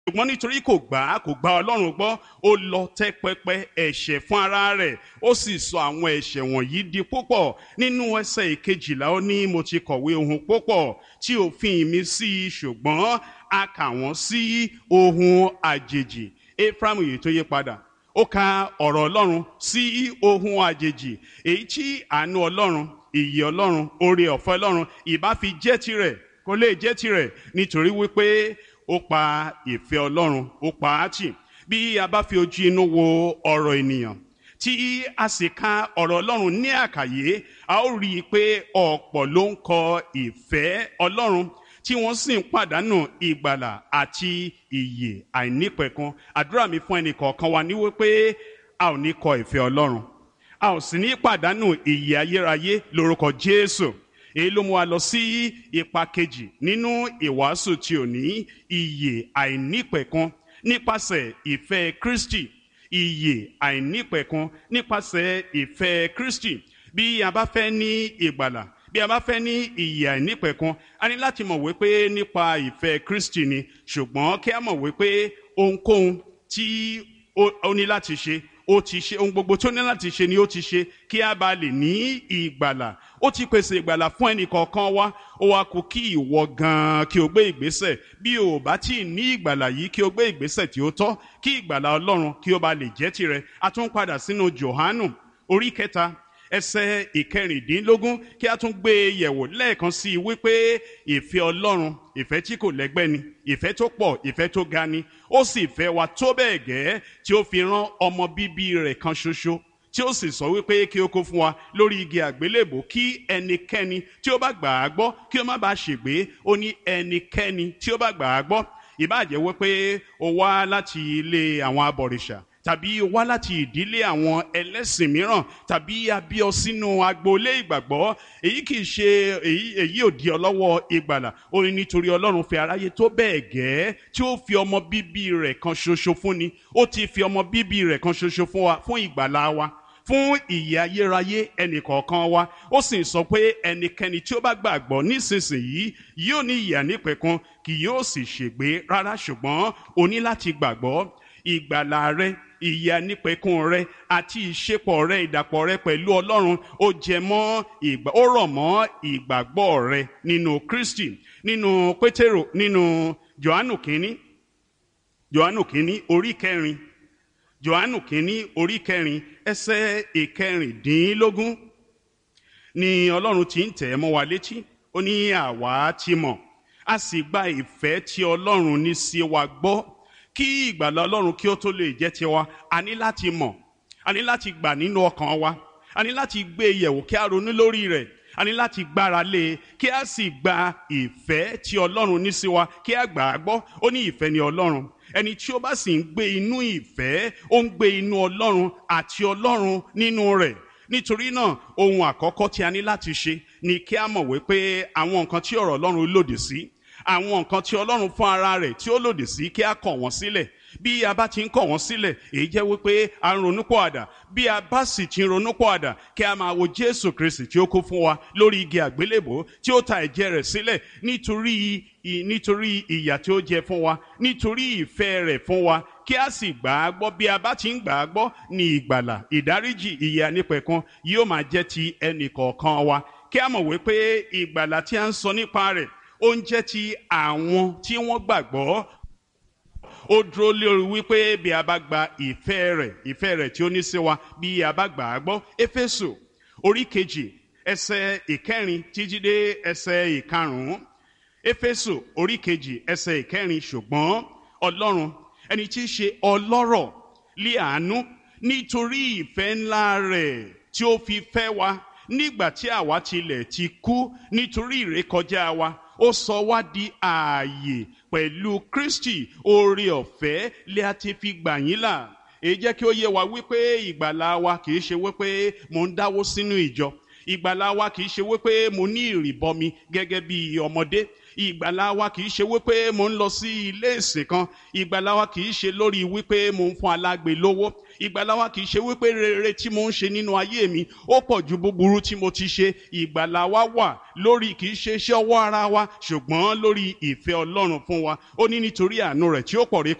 ṣùgbọ́n nítorí kò gbà á kò gba ọlọ́run gbọ́ ó lọ tẹ́ pẹpẹ ẹ̀ṣẹ̀ fún ara rẹ̀ ó sì sọ àwọn ẹ̀ṣẹ̀ wọ̀nyí di púpọ̀ nínú ẹsẹ̀ ìkejìlá ó ní mo ti kọ̀wé ohun púpọ̀ tí òfin mi sí i ṣùgbọ́n a kà wọ́n sí ohun àjèjì Éfráímù yìí tó yí padà ó ka ọ̀rọ̀ ọlọ́run sí ohun àjèjì èyí tí àánú ọlọ́run ìyè ọlọ́run oore ọ̀fẹ́ ọlọ́run ìbá fi jẹ́ tirẹ̀ kò lè jẹ́ tirẹ̀ nítorí wípé ó pa ìfẹ́ ọlọ́run ó pa á tì bí a bá fi ojú inú wo ọ̀rọ̀ ènìyàn tí a sì ka ọ̀rọ̀ ọlọ́run ní àkàyé a ó rí i pé ọ̀pọ̀ ló ń kọ ìfẹ́ ọlọ́run tí wọ́n sì ń pàdánù ìgbàlà àti ìyè àìnípẹ̀kun àdúrà mi fún ẹnì kọ̀ọ̀kan wa ní wípé a ò ní kọ ìfẹ́ ọlọ́run a ò sì ní pàdánù ìyè ayérayé lórúkọ Jésù èyí ló mú wa lọ sí ipa kejì nínú ìwàásù tí ò ní ìyè àìnípẹ̀kun nípasẹ̀ ìfẹ́ Kristi ìyè àìnípẹ̀kun nípasẹ̀ ìfẹ́ Kristi bí a bá fẹ́ ní ìgbàlà bí a bá fẹ́ ní ìyè àìnípẹ̀kun a ní láti mọ̀ wípé nípa ìfẹ́ Kristi ni ṣùgbọ́n kí a mọ̀ wípé ohunkóhun tí ó ní láti ṣe ó ti ṣe ohun gbogbo tó ní láti ṣe ni ó ti ṣe kí a bá lè ní ìgbàlà ó ti pèsè ìgbàlà fún ẹnì kọ̀ọ̀kan wa ó wá kù kí ìwọ gan-an kí o gbé ìgbésẹ̀ bí o bá tí ì ní ìgbàlà yìí kí o gbé ìgbésẹ̀ tí ó tọ́ kí ìgbàlà Ọlọ́run kí ó bá lè jẹ́ tirẹ̀ a tún padà sínú Jòhánù orí kẹta ẹsẹ̀ ìkẹrìndínlógún kí a tún gbé e yẹ̀wò lẹ́ẹ̀kan sí i wípé ìfẹ́ Ọlọ́run ìfẹ́ tí kò lẹ́gbẹ́ ni ìfẹ́ tó pọ̀ ìfẹ́ tó ga ni ó sì fẹ́ wa tó bẹ́ẹ̀ gẹ́ tí ó fi rán ọmọ bíbí rẹ̀ kan ṣoṣo tí ó sì sọ wípé kí ó kó fún wa lórí igi àgbélébò kí ẹnikẹ́ni tí ó bá gbà á gbọ́ kí ó má bàa ṣègbé ó ní ẹnikẹ́ni tí ó bá gbà á gbọ́ ìbáàjẹ́ wípé ó wá láti ilé àwọn abọ̀rìṣà tàbí o wá láti ìdílé àwọn ẹlẹ́sìn mìíràn tàbí a bí ọ sínú agboolé ìgbàgbọ́ èyí kì í ṣe èyí èyí ò di ọ lọ́wọ́ ìgbàlà ó ní nítorí ọlọ́run fi aráyé tó bẹ́ẹ̀ gẹ́ tí ó fi ọmọ bíbí rẹ̀ kan ṣoṣo fún ni ó ti fi ọmọ bíbí rẹ̀ kan ṣoṣo fún wa fún ìgbàlà wa fún ìyè ayérayé ẹnìkọ̀ọ̀kan wa ó sì sọ pé ẹnikẹ́ni tí ó bá gbàgbọ́ nísinsìnyí yóò ní ìyè ànípẹ̀kun kì yóò sì ṣègbé rárá ṣùgbọ́n o ní láti gbàgbọ́ ìgbàlà rẹ ìyè ànípẹ̀kun rẹ àti ìṣepọ̀ rẹ ìdàpọ̀ rẹ pẹ̀lú ọlọ́run ó jẹ mọ́ ìgbà ó rọ̀ mọ́ ìgbàgbọ́ rẹ nínú kristi nínú pétérò nínú johannu kínní johannu kínní orí kẹrin johannu kínní orí kẹrin ẹsẹ̀ ìkẹrìndínlógún ni ọlọ́run ti ń tẹ̀ ẹ́ mọ́ wa létí ó ní àwa ti mọ̀ a sì gba ìfẹ́ tí ọlọ́run ní sí wa gbọ́ kí ìgbàlà ọlọ́run kí ó tó lè jẹ́ tiwa a ní láti mọ̀ a ní láti gbà nínú ọkàn wa a ní láti gbé e yẹ̀wò kí a ronú lórí rẹ̀ a ní láti gbára lé e kí a sì gba ìfẹ́ tí ọlọ́run ní sí wa kí a gbà á gbọ́ ó ní ìfẹ́ ni ọlọ́run ẹni tí ó bá sì ń gbé inú ìfẹ́ ó ń gbé inú ọlọ́run àti ọlọ́run nínú rẹ̀ nítorí náà ohun àkọ́kọ́ tí a ní láti ṣe ni kí a mọ̀ wípé àwọn nǹkan tí ọ̀rọ̀ ọlọ́run lòdì sí àwọn nǹkan tí ọlọ́run fún ara rẹ̀ tí ó lòdì sí kí a kọ̀ wọ́n sílẹ̀ bí a bá ti ń kọ̀ wọ́n sílẹ̀ èyí jẹ́ wípé a ń ronúpọ̀ àdà bí a bá sì ti ń ronúpọ̀ àdà kí a máa wo jésù kristi tí ó kú fún wa lórí igi àgbélébò tí ó ta ẹ̀jẹ̀ rẹ̀ sílẹ̀ nítorí nítorí ìyà tí ó jẹ fún wa nítorí ìfẹ́ rẹ̀ fún wa kí a sì gbà á gbọ́ bí a bá ti ń gbà á gbọ́ ní ìgbàlà ìdáríjì ìyà nípẹ̀kun yóò máa jẹ́ ti ẹnì kọ̀ọ̀kan wa kí a mọ̀ wípé ìgbàlà tí a ń sọ nípa rẹ̀ ó ń jẹ́ ti àwọn tí wọ́n gbàgbọ́ ó dúró lórí wípé bí a bá gba ìfẹ́ rẹ̀ ìfẹ́ rẹ̀ tí ó ní sí wa bí a bá gbà á gbọ́ éfésù orí kejì ẹsẹ̀ ìkẹrin títí dé ẹsẹ̀ ìkarùn-ún éfésù orí kejì ẹsẹ̀ ìkẹrin ṣùgbọ́n ọlọ́run ẹni tí í ṣe ọlọ́rọ̀ lé àánú nítorí ìfẹ́ ńlá rẹ̀ tí ó fi fẹ́ wa nígbà tí àwa tilẹ̀ ti kú nítorí ìrékọjá wa ó sọ wá di ààyè pẹ̀lú Kristi oore ọ̀fẹ́ lé a ti fi gbà yín là èyí jẹ́ kí ó yé wa wípé ìgbàlà wa kì í ṣe wípé mo ń dáwó sínú ìjọ ìgbàlà wa kì í ṣe wípé mo ní ìrìbọmi gẹ́gẹ́ bí ọmọdé ìgbàlà wa kì í ṣe wípé mo ń lọ sí ilé ìsìn kan ìgbàlà wa kì í ṣe lórí wípé mo ń fún alágbe lówó ìgbàlà wa kì í ṣe wípé rere tí mo ń ṣe nínú ayé mi ó pọ̀ ju búburú tí mo ti ṣe ìgbàlà wa wà lórí kì í ṣe iṣẹ́ ọwọ́ ara wa ṣùgbọ́n lórí ìfẹ́ ọlọ́run fún wa ó ní nítorí àánú rẹ̀ tí ó pọ̀ rí